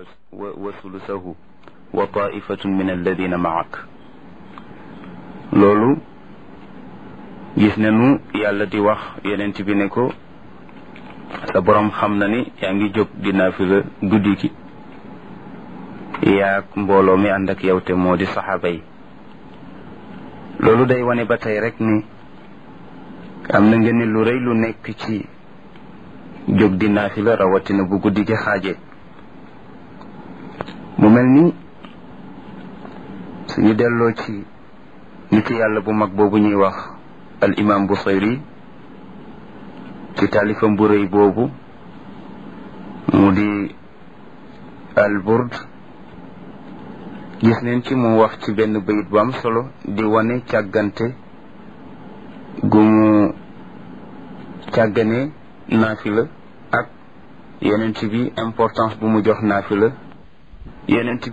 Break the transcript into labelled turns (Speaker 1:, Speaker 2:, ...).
Speaker 1: wa sulusahu wa taifatun min alladina maak loolu gis nañu yàlla di wax yenent bi ne ko sa boroom xam na ni yaa ngi jóg di naafila guddi gi yaag mbooloo mi ànd ak yow te moo di saxaaba yi loolu day wane ba tey rek ni am na ngeen lu rëy lu nekk ci jóg di naafila rawatina bu guddi gi xaaje mu mel ni suñu delloo ci nit yàlla bu mag boobu ñuy wax al imam Busayri ci taalifam bu rëy boobu mu di al burd gis neen ci mu wax ci benn bayit bu am solo di wane càggante gu mu càggane naafila ak yenent bi importance bu mu jox naafila yenent